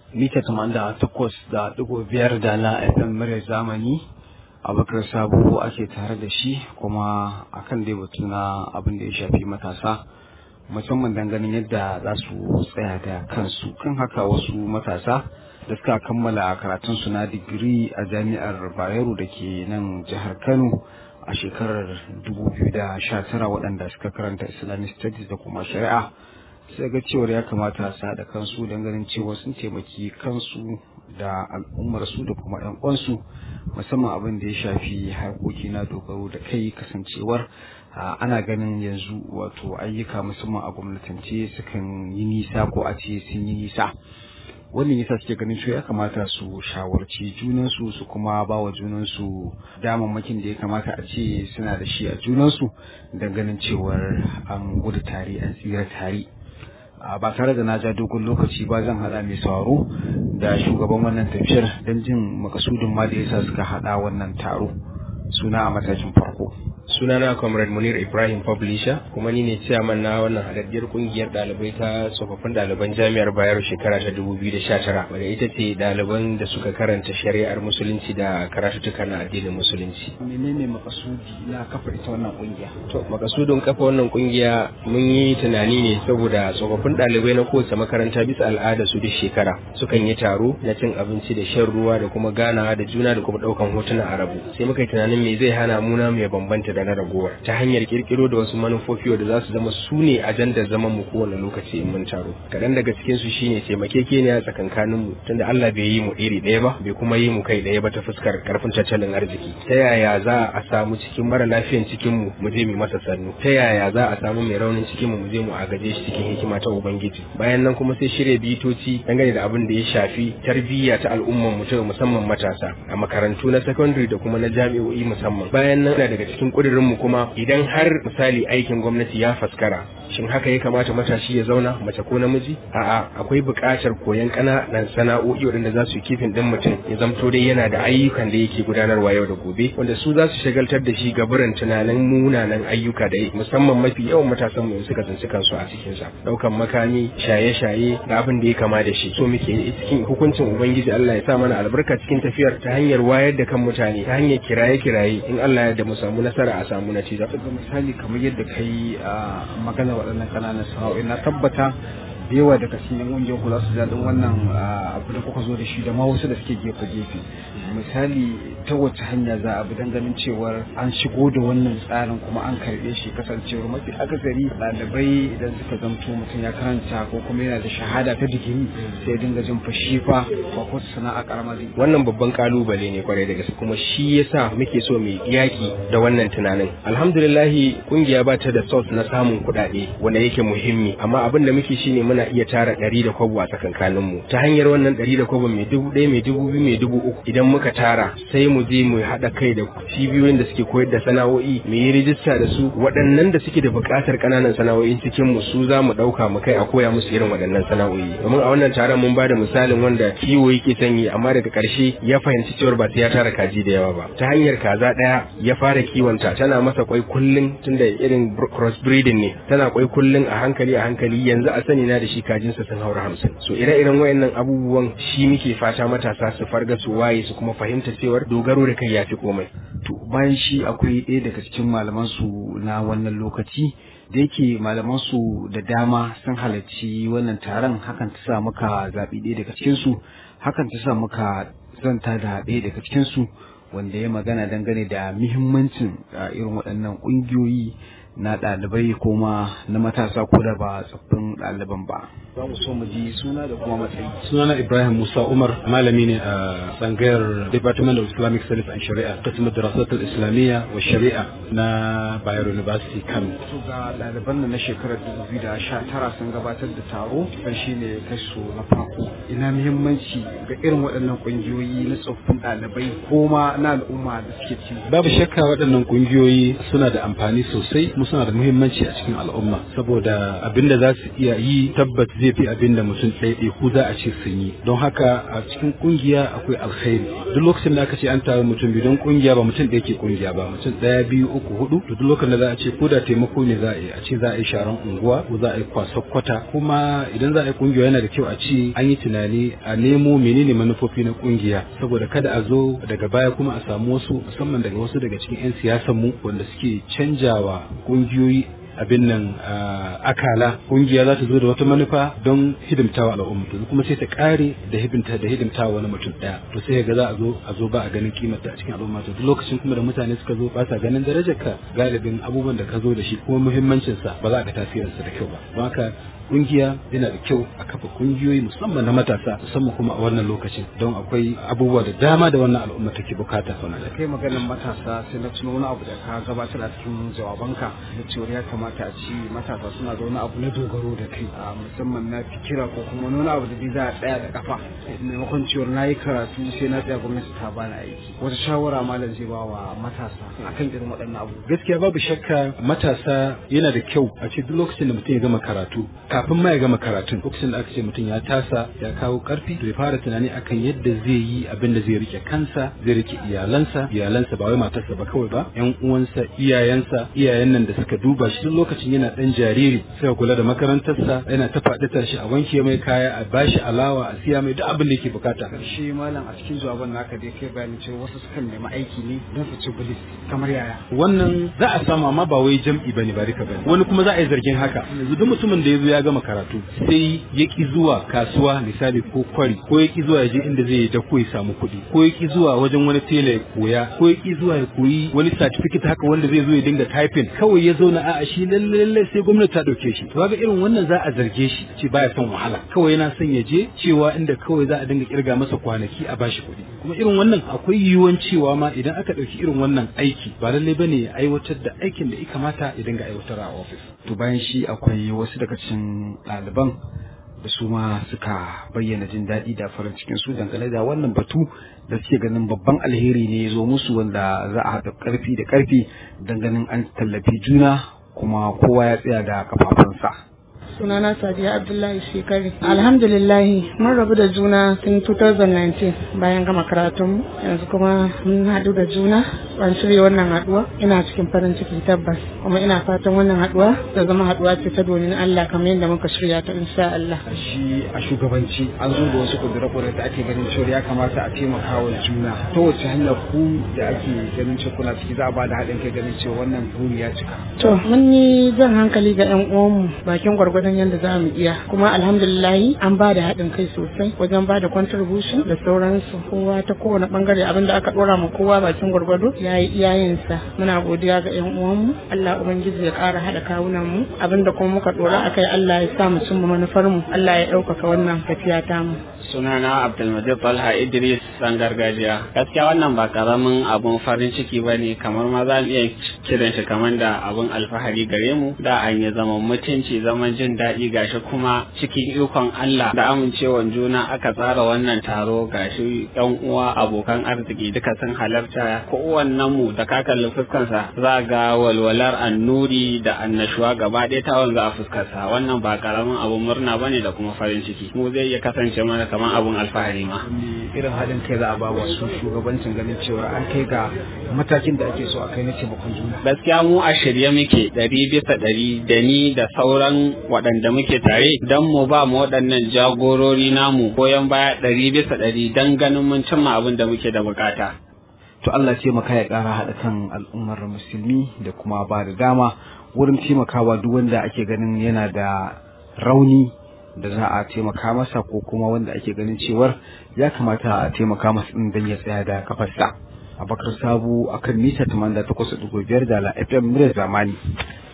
mita da takwas da ɗigo biyar da na FM murya zamani abubakar sabo ake tare da shi kuma akan dai batu na abin da ya shafi matasa musamman ganin yadda za su tsaya da kansu kan haka wasu matasa da suka kammala karatunsu na digiri a jami'ar bayero da ke nan jihar kano a shekarar 2019 waɗanda suka karanta islamic studies da kuma shari'a sai ga cewar ya kamata su haɗa kansu don ganin cewa sun taimaki kansu da al'ummarsu da kuma 'yan uwansu musamman abin da ya shafi harkoki na dogaro da kai kasancewar ana ganin yanzu wato ayyuka musamman a gwamnatance sukan yi nisa ko a ce sun yi nisa wannan yasa suke ganin cewa ya kamata su shawarci junansu su kuma ba wa junansu damammakin da ya kamata a ce suna da shi a junansu don ganin cewar an gudu tare an tsira tare ba tare da na ja dogon lokaci ba zan hada mai sauraro da shugaban wannan tafiyar don jin makasudin ma da yasa suka hada wannan taro suna a matakin farko sunana comrade munir ibrahim publisher kuma ni ne chairman na wannan hadaddiyar kungiyar dalibai ta tsofaffin ɗaliban jami'ar bayero shekara ta 2019 wadda ita ce ɗaliban da suka karanta shari'ar musulunci da karatuttuka na addinin musulunci menene makasudi na kafa ita wannan kungiya to makasudin kafa wannan kungiya mun yi tunani ne saboda tsofaffin ɗalibai na kowace makaranta bisa al'ada su duk shekara sukan yi taro na cin abinci da shan ruwa da kuma ganawa da juna da kuma ɗaukan hotuna a rabu sai muka yi tunanin me zai hana mu na mu ya bambanta da na ragowar ta hanyar kirkiro da wasu manufofi da za su zama su ne ajandar zaman mu kowane lokaci in mun taro kaɗan daga cikin su shine taimakekeniya tsakankanin mu tunda Allah bai yi mu iri ɗaya ba bai kuma yi mu kai ɗaya ba ta fuskar karfin tattalin arziki ta yaya za a samu cikin mara lafiyan cikin mu mu je mu masa sannu ta yaya za a samu mai raunin cikin mu mu je mu agaje shi cikin hikima ta ubangiji bayan nan kuma sai shirya bitoci dangane da abin da ya shafi tarbiyya ta al'umman mu musamman matasa a makarantu na secondary da kuma na jami'o'i musamman bayan nan daga cikin kudirin mu kuma idan har misali aikin gwamnati ya faskara shin haka ya kamata matashi ya zauna mace ko namiji a'a akwai buƙatar koyon ƙananan sana'o'i waɗanda za su yi kifin ɗin mutum ya zamto dai yana da ayyukan da yake gudanarwa yau da gobe wanda su za su shagaltar da shi gaburan tunanin munanan ayyuka da musamman mafi yawan matasan mu suka tsinci kansu a cikin sa ɗaukan makami shaye-shaye da abin da ya kama da shi so muke cikin hukuncin ubangiji Allah ya sa mana albarka cikin tafiyar ta hanyar wayar da kan mutane ta hanyar kiraye-kiraye in Allah ya da mu samu nasara a samu natija. Ga misali kamar yadda ka yi a magana waɗannan ƙananan sana'o'i na tabbata da yawa daga cikin ƙungiyar kula su daɗin wannan abu da kuka zo da shi da ma wasu da suke gefe-gefe misali ta wace hanya za a bi don ganin cewar an shigo da wannan tsarin kuma an karɓe shi kasancewar mafi akasari ɗalibai idan suka zamto mutum ya karanta ko kuma yana da shahada ta digiri sai dinga jin fashi fa ba ko sana'a karamar wannan babban kalubale ne kwarai da gaske kuma shi yasa muke so mu yaki da wannan tunanin alhamdulillah kungiya ba ta da source na samun kuɗaɗe wanda yake muhimmi amma abin da muke shine muna iya tara ɗari da kwabo a tsakankanin mu ta hanyar wannan ɗari da kwabo mai dubu ɗaya mai dubu biyu mai dubu uku idan muka tara sai mu je mu haɗa kai da cibiyoyin da suke koyar da sana'o'i mu yi rijista da su waɗannan da suke da buƙatar ƙananan sana'o'in cikin mu su za mu ɗauka mu kai a koya musu irin waɗannan sana'o'i domin a wannan taron mun ba da misalin wanda kiwo yake sanyi amma daga ƙarshe ya fahimci cewar ba sai ya tara kaji da yawa ba ta hanyar kaza ɗaya ya fara kiwonta tana masa kwai kullum tunda irin cross breeding ne tana kwai kullum a hankali a hankali yanzu a sani na da shi kajinsa sun haura hamsin so ire-iren wayannan abubuwan shi muke fata matasa su farga su waye su kuma fahimta cewar dogaro da kai ya fi komai to bayan shi akwai ɗaya daga cikin malaman su na wannan lokaci da yake malaman su da dama sun halarci wannan taron hakan ta sa muka zaɓi ɗaya daga cikin su hakan ta sa muka zanta da ɗaya daga cikin su wanda ya magana dangane da muhimmancin irin waɗannan ƙungiyoyi na ɗalibai ko ma na matasa ko da ba tsaffin ɗaliban ba. Za mu so mu ji suna da kuma matsayi. Sunana Ibrahim Musa Umar malami ne a tsangayar Department of Islamic Studies and Sharia ta cimma darasatul Islamiyya wa Shari'a na Bayero University Kano. Su ga ɗaliban na shekarar 2019 sun gabatar da taro kan shi ne kaso na farko. Ina muhimmanci ga irin waɗannan ƙungiyoyi na tsoffin ɗalibai ko ma na al'umma da suke ci. Babu shakka waɗannan ƙungiyoyi suna da amfani sosai musamman suna da muhimmanci a cikin al'umma saboda abin da za su iya yi tabbat zai fi abin da mutum ɗaya ku za a ce sun yi don haka a cikin kungiya akwai alkhairi duk lokacin da aka ce an taru mutum biyu don kungiya ba mutum ɗaya ke kungiya ba mutum ɗaya biyu uku hudu to duk lokacin da za a ce ko da taimako ne za a yi a ce za a yi sharan unguwa ko za a yi kwasa kwata kuma idan za a yi kungiya yana da kyau a ce an yi tunani a nemo menene manufofi na kungiya saboda kada a zo daga baya kuma a samu wasu musamman daga wasu daga cikin 'yan siyasan mu wanda suke canjawa kungiyoyi abin nan akala kungiya za ta zo da wata manufa don hidimtawa al'umma to kuma sai ta kare da hidimta da hidimtawa wani mutum daya to sai ga za a zo a zo ba a ganin kimar a cikin al'umma to duk lokacin kuma da mutane suka zo ba sa ganin darajar ka galibin abubuwan da ka zo da shi kuma muhimmancin sa ba za a ga tasirin sa da kyau ba don haka kungiya yana da kyau a kafa kungiyoyi musamman na matasa musamman kuma a wannan lokacin don akwai abubuwa da dama da wannan al'umma take bukata da kai maganin matasa sai na tuno wani abu da ka gabatar a cikin jawabanka da cewa ya kamata a ci matasa suna da wani abu na dogaro da kai a musamman na fikira ko kuma wani abu da dai za a tsaya da kafa maimakon cewa na yi karatu sai na tsaya gwamnati ta bani aiki wata shawara malam zai ba wa matasa akan irin waɗannan abu gaskiya babu shakka matasa yana da kyau a ce duk lokacin da mutum ya gama karatu kafin ma ya gama karatun lokacin da aka ce mutum ya tasa ya kawo karfi to ya fara tunani akan yadda zai yi abin da zai rike kansa zai rike iyalansa iyalansa ba wai matarsa ba kawai ba yan uwansa iyayensa iyayen nan da suka duba shi duk lokacin yana dan jariri sai kula da makarantarsa yana ta faɗi tashi a wanke mai kaya a bashi alawa a siya mai duk abin da yake bukata shi malam a cikin jawaban naka dai kai bayani cewa wasu sukan nemi aiki ne don su ci bilis kamar yaya wannan za a samu amma ba wai jam'i bane ba rika bane wani kuma za a yi zargin haka yanzu duk mutumin da ya zo ya gama karatu sai ya ki zuwa kasuwa misali ko kwari ko ya ki zuwa ya je inda zai da ko ya samu kuɗi ko ya ki zuwa wajen wani tela ya koya ko ya ki zuwa ya koyi wani certificate haka wanda zai zo ya dinga typing kawai ya zauna a'a shi lalle lalle sai gwamnati ta dauke shi to ga irin wannan za a zarge shi ce baya son wahala kawai yana son ya je cewa inda kawai za a dinga kirga masa kwanaki a bashi kuɗi kuma irin wannan akwai yiwuwan cewa ma idan aka ɗauki irin wannan aiki ba lallai bane ya aiwatar da aikin da ya kamata ya dinga aiwatar a ofis to bayan shi akwai wasu daga cikin ɗaliban da su ma suka bayyana jin daɗi da farin cikin su dangane da wannan batu da suke ganin babban alheri ne ya zo musu wanda za a haɗa ƙarfi da ƙarfi ganin an tallafi juna kuma kowa ya tsaya da kafafunsa. sunana sadiya abdullahi shekari alhamdulillahi mun rabu da juna tun 2019 bayan gama karatun yanzu kuma mun haɗu da juna an shirya wannan haɗuwa ina cikin farin ciki tabbas kuma ina fatan wannan haɗuwa ta zama haɗuwa ce ta domin Allah kamar yadda muka shirya ta insha Allah shi a shugabanci an zo da wasu kudura da ake ganin cewa ya kamata a taimaka wa juna ta wace hanyar ku da ake ganin cewa kuna ciki za a ba da haɗin kai ganin cewa wannan buri ya cika to mun yi jan hankali ga 'yan uwanmu bakin gwargwadon gwargwadon yadda za mu iya kuma alhamdulillahi an ba da haɗin kai sosai wajen ba da contribution da sauransu kowa ta kowane bangare abin da aka ɗora ma kowa bakin gwargwado ya yi iyayensa muna godiya ga yan uwanmu Allah ubangiji ya ƙara haɗa kawunan mu abin da kuma muka ɗora akai Allah ya sa mu cimma manufar mu Allah ya ɗaukaka wannan tafiya ta mu sunana Abdulmajid Talha Idris san gargajiya gaskiya wannan ba karamin abun farin ciki ba ne kamar ma za mu iya kiran shi kamar da abun alfahari gare mu da an yi zaman mutunci zaman jin daɗi gashi kuma cikin ikon Allah da amincewan juna aka tsara wannan taro gashi yan uwa abokan arziki duka sun halarta kowannen mu da ka kalli fuskansa za ga walwalar annuri da annashuwa gaba ɗaya ta wanzu a fuskarsa wannan ba karamin abun murna bane da kuma farin ciki mu zai iya kasance mana kamar abun alfahari ma irin haɗin kai za a ba wasu shugabancin ganin cewa an kai ga matakin da ake so a kai na taimakon juna gaskiya mu a shirye muke ɗari bisa ɗari da ni da sauran waɗanda muke tare don mu ba mu waɗannan jagorori namu goyon baya ɗari bisa ɗari don ganin mun cimma abin da muke da bukata. To Allah taimaka ya ƙara haɗa kan al'ummar musulmi da kuma ba da dama wurin taimakawa duk wanda ake ganin yana da rauni da za a taimaka masa ko kuma wanda ake ganin cewar ya kamata a taimaka masa ɗin don ya tsaya da kafarsa. Abakar Sabu akan mita 88.5 da la FM Zamani.